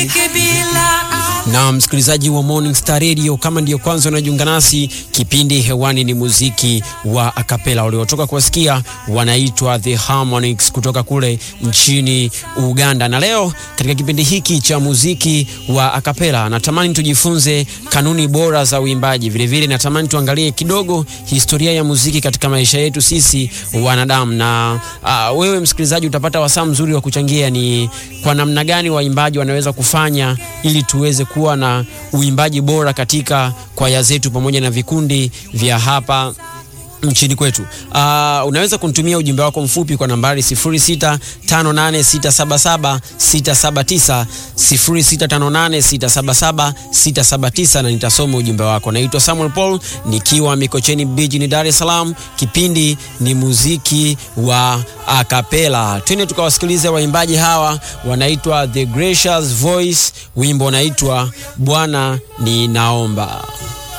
na msikilizaji wa Morning Star Radio, kama ndiyo kwanza unajiunga nasi, kipindi hewani ni muziki wa akapela. Waliotoka kuwasikia wanaitwa The Harmonics kutoka kule nchini Uganda, na leo katika kipindi hiki cha muziki wa akapela natamani tujifunze kanuni bora za uimbaji. Vilevile natamani tuangalie kidogo historia ya muziki katika maisha yetu sisi wanadamu, na uh, wewe msikilizaji utapata wasaa mzuri wa kuchangia ni kwa namna gani waimbaji wanaweza kufanya ili tuweze kuwa na uimbaji bora katika kwaya zetu pamoja na vikundi vya hapa nchini kwetu. Uh, unaweza kunitumia ujumbe wako mfupi kwa nambari 0658677679 0658677679 na nitasoma ujumbe wako. Naitwa Samuel Paul nikiwa Mikocheni Beach Dar es Salaam. Kipindi ni muziki wa akapela. Twende tukawasikilize waimbaji hawa, wanaitwa The Gracious Voice, wimbo unaitwa Bwana Ninaomba.